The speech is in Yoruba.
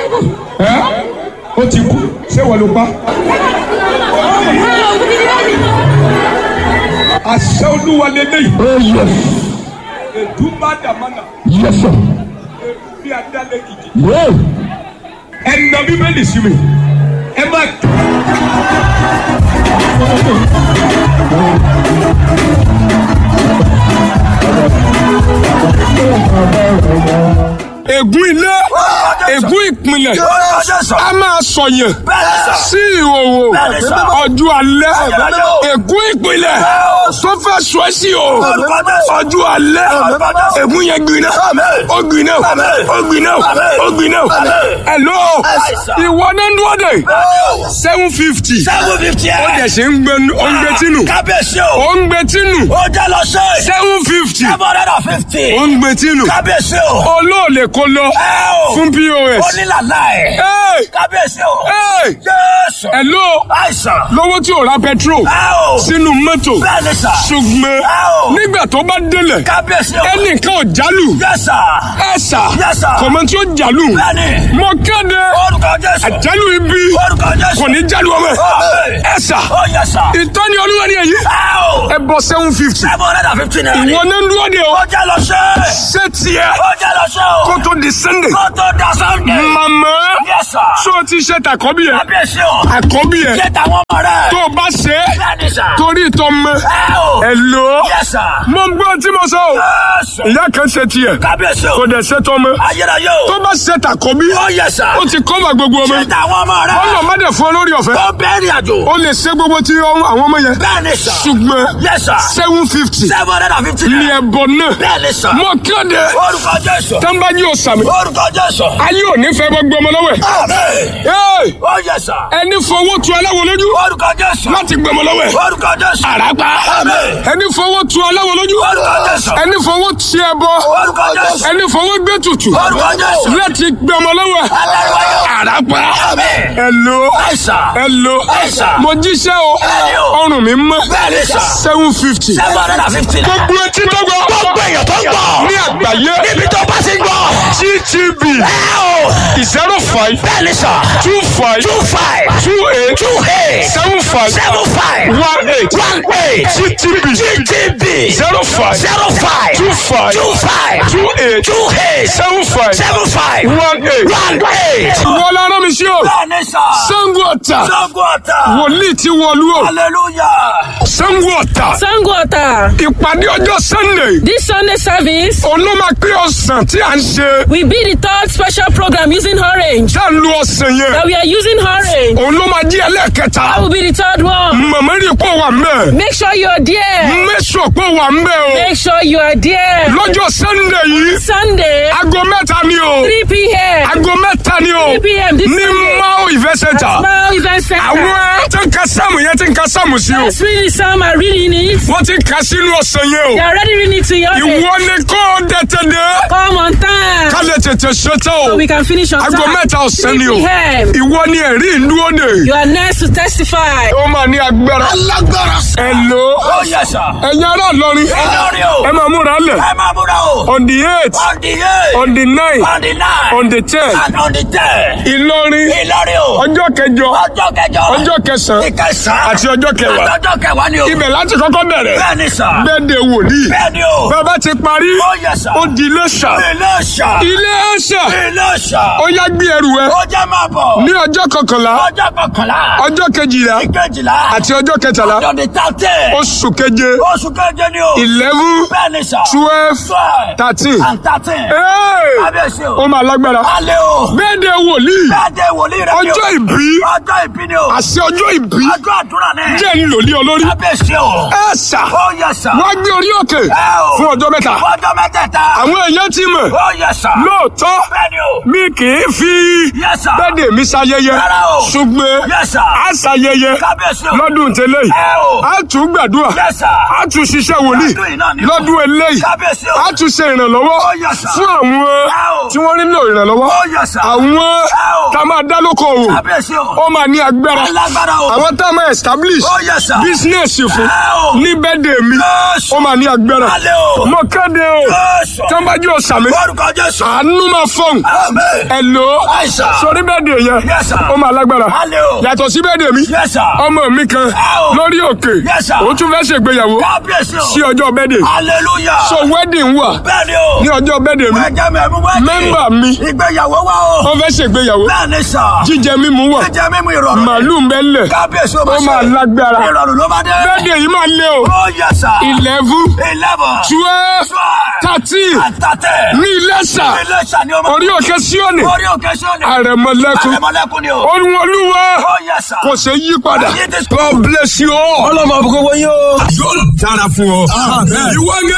ẹ́ ó ti kú ṣé wọ́n ló pa. àṣẹ olúwa lélẹ́yìí. Oh yes. èdúmbà dàmánà Yes sir. bí adálẹ̀ kìkì. Yeah. ẹ nà bíbélì sí mi ẹ má. ègún ilé ègún ìpìlẹ̀ a máa sọ̀yàn sí ìhòòhò ọjọ́ alẹ́ ègún ìpìlẹ̀ tó fẹ́ sọ ẹ́ sí o ọjọ́ alẹ́ ègún yẹn gbiná ó gbiná ó gbiná ó gbiná hello ìwọ náà ń dúró dé seven fifty seven fifty ó ẹ. dẹ̀ ṣe ń gbé ó ń gbé tínú kábíyèsí o. ó ń gbé tínú ó jẹ́ lọ sí. seven fifty seven hundred and fifty. ó ń gbé tínú kábíyèsí o. olóòlè kó lọ ẹ o. fún pos. onílàlá ẹ̀. Hey! kábíyèsí o. Hey! jésù. hello àìsàn. lówó tí ò ra petrol ẹ o. sínú mọ́tò bẹ́ẹ̀ ni sà. ṣùgbọ́n ẹ o. nígbà tó bá délẹ̀ kábíyèsí o. ẹnìkan ò jálù yẹ́sà. ẹ̀sà Yes, sir. kọ̀mọ́ tí ó jálù bẹ́ẹ̀ ni. mo kéde orúkọ jésù. àjálù ibi orúkọ jésù. kò ní jálù ọmọ Amen. ẹ̀sà ó yẹ́sà. ìtọ́ni olúwa ni èyí ẹ o. ẹ bọ seven fifty seven hundred and fifty naira. ìwọ náà ń dúró de o ó jẹ́ lọ sí. ṣé tiẹ̀ ó jẹ́ lọ sí o. kó tó di sunday kó tó da sunday. màmá yẹ́sà. ṣó o ti ṣe tàkọ́bí ẹ̀ kábíyèsí o. àkọ́bí ẹ̀ ṣé tàwọn ọmọ rẹ̀. tó o bá ṣe é bẹ́ẹ̀ ni sà. torí ìtọ́ mọ́ ẹ o. ẹ lò ó yẹ́sà. mo ń gbọ́ tí mo sọ o yẹ́sà. ìyá kan ṣe tiẹ̀ kábíyèsí o. kò dẹ̀ ṣe tọ́ mọ́ ayérayé o. tó bá ṣe tàkọ́bí ó yẹ́sà. ó ti kọ́ba gbogbo ọmọ ṣé tàwọn ọmọ rẹ̀. ọlọ́ má dẹ̀ fún ọ lórí ọ̀fẹ́ ó bẹ́ẹ̀rì àjò. ó lè ṣe gbogbo tí ọ- àwọn ọmọ yẹn bẹ́ẹ̀ ni sà. ṣùgbọ́n yẹ́sà. seven fifty seven hundred and fifty ní naira. ẹ̀bọ náà bẹ́ẹ̀ ni sà. mo kéde orúkọ jésù. tánbájú òsàmì orúkọ jésù. ayé ò ní fẹ́ gbogbo ọmọ lọ́wọ́ ẹ̀ àmín. Hey! ó yẹ́sà. ẹni fowó tu aláwo lójú orúkọ jésù. láti gbọmọ lọ́wọ́ ẹ̀ orúkọ jésù. àràpá àmín. ẹni fowó tu aláwo lójú orúkọ jésù. ẹni fowó ti ẹbọ orúkọ jésù. ẹni fowó gbé tutù orúkọ jésù. láti gbọmọ lọ́wọ́ ẹ̀ alárìwáyò. àràpá àmín. ẹlò àìsà. ẹlò Ẹ̀sà. mo jíṣẹ́ o Bẹ́ẹ̀ni o. ọrùn mi mọ́ bẹ́ẹ̀ ni sà. seven fifty seven hundred and fifty naira. gbogbo etí tó gbọ́ gbogbo èèyàn tó ń gbọ́. ní àgbáyé níbi tó bá ti gbọ́. ttb ẹ o. zero five bẹ́ẹ̀ ni sà. two five two five. two eight two eight. seven five seven five. one eight one eight. ttb GTB. zero five zero five. two five two five. two eight two eight. seven five seven five. one eight. one eight. wọ́n lára mi sí o bẹ́ẹ̀ ni sà. sango ọ̀tà Sango ọ̀tà. wòlíì ti wọlú o hallelujah. sango ọ̀tà Sango Ota. ìpàdé ọjọ́ sunday This Sunday service òun ló máa pé ọ̀sán tí à ń ṣe will be the third special program using orange. tá à ń lo ọ̀sán yẹn That we are using orange. òun ló máa jí ẹlẹ́ẹ̀kẹta That will be the third one. màmá rí pọ̀ wà mẹ́ Make sure you are there. mẹ́sọ̀ pọ̀ wà mẹ́ o Make sure you are there. lọ́jọ́ sunday yìí Sunday, aago mẹ́ta ni o 3 p.m. aago mẹ́ta ni o 3 p.m. this ní Sunday. mao event center Smile Event Center. àwọn tí ń ka sáàmù yẹn tí ń ka sáàmù sí o Let's read some are reading it. wọ́n ti ń ka sínú ọ̀sán yẹn They o are already reading it to your ìwọ ni kò tètè dé Come on time. ká lè tètè ṣetán o So we can finish on aago time. mẹ́ta ọ̀sán 3 ni o p.m. ìwọ ni ẹ̀rí ìlú òde You are next to testify. ó máa ní agbára alágbára sà. ẹ lò ó ó yẹ sà. ẹ̀yin ará Ìlọrin Ìlọrin o. ẹ máa múra lẹ̀ ẹ máa múra o. on the eight on the eight. on the nine on the nine. on the ten and on the ten. Ìlọrin Ìlọrin o. ọjọ́ kẹjọ ọjọ́ kẹjọ. ọjọ́ kẹsàn-án ìkẹsàn. àti ọjọ́ kẹwàá. àti ọjọ́ kẹwàá ni o. ibẹ̀ láti kọ́kọ́ bẹ̀rẹ̀ bẹ́ẹ̀ ni sà. bẹ́ẹ̀ de wòlíì bẹ́ẹ̀ ni o. bàbá ti parí ó yẹ sà. ó di Iléṣà Iléṣà. Iléṣà Iléṣà. ó yá gbé ẹrù ẹ ó jẹ́ máa bọ̀. ní ọjọ́ kọkànlá ọjọ́ kọkànlá. ọjọ́ kejìlá ìkejìlá. àti ọjọ́ kẹtàlá ọjọ́ di thirteen. oṣù keje oṣù keje ni o. eleven bẹ́ẹ̀ ni sà. twelve twelve. thirteen and thirteen. Hey! kábíyèsí ó o. máa lágbára alẹ́ o. bẹ́ẹ̀ de wòlíì bẹ́ẹ̀ de wòlíì rẹ ni o. ọjọ́ ìbí ọjọ́ ìbí ni o. àṣẹ ọjọ́ ìbí ọjọ́ àdúrà ni. jẹ́ ńlòlí olórí kábíyèsí o. ẹ ṣá ó yẹ sà. wá gbé orí òkè ẹ o. fún ọjọ́ mẹ́ta ọjọ́ mẹ́tẹ̀ẹ̀ta. àwọn èèyàn ti mọ̀ ó yẹ sà. lóòótọ́ bẹ́ẹ̀ ni o. mi kì í fi yẹ sà. bẹ́ẹ̀dẹ̀ mi ṣayẹyẹ Rárá o. ṣùgbọ́n yẹ sà. a ṣayẹyẹ kábíyèsí o. lọ́dún tẹ́lẹ̀ yìí ẹ o. a tún gbàdúrà yẹ sà. a tún ṣiṣẹ́ wòlíì Lọ́dún yìí náà ni o. lọ́dún eléyìí kábíyèsí o. a tún ṣe ìrànlọ́wọ́ Ó yẹ sà. fún àwọn Ẹ o. tí wọ́n nílò ìrànlọ́wọ́ ó yẹ sà. àwọn ẹ o. tá a máa dá lóko òwò Kábíyèsí o. ó máa ní agbára Alágbára o. àwọn tá a máa establish Ó yẹ sà. business fún Ẹ o. ní bẹ́ẹ̀dẹ̀ mi Jésù. ó máa ní agbára Alẹ́ o. mo kéde o Jésù. tọ́nbájú ọ̀sàmì Orúkọ Jésù. àánú máa fọ̀hún Àmín. ẹ lò ó Àìsà. sórí bẹ́ẹ̀dẹ̀ yẹn Yes, sir. ó máa lágbára Alẹ́ o. yàtọ̀ sí bẹ́ẹ̀dẹ̀ mi Yes, sir. ọmọ mi kan o. lórí òkè Yes, sir. ó tún fẹ́ ṣègbéyàwó Kábíyèsí o. sí ọjọ́ bẹ́ẹ̀dẹ̀ Hallelujah. so wedding wà Bẹ́ẹ̀ni o. ní ọjọ́ bẹ́ẹ̀dẹ̀ mi Ẹ̀jẹ̀ mi ẹ̀mú wẹ́ẹ̀dì. Mẹ́mbà mi. Ìgbéyàwó wa o. wọ́n fẹ́ ṣègbéyàwó Bẹ́ẹ̀ni sà. jíjẹ mímu wà Ẹ̀jẹ̀ mímú ìrọ̀rùn. màálù ń bẹ lẹ̀ Kábíyèsí o ó máa lágbára Ìrọ̀rùn ló bá dé. bẹ́ẹ̀dẹ̀ yìí máa lé o Ó yẹ sà. eleven Eleven. twelve thirteen Àtàtẹ̀. ní Iléṣà Ilé ìṣà ni ọmọ. orí òkè Síónì Orí òkè sọ́ọ̀nì. àrẹ̀mọlẹ́kùn Àrẹ̀mọlẹ́kùn ni o. ohun olúwa Ó yẹ sà. kò ṣe yí padà Ayé ti- God bless you all. ọlọ́mọ àbúkọ́ wọ́n yóò. yóò dára fún ọ. ìwọ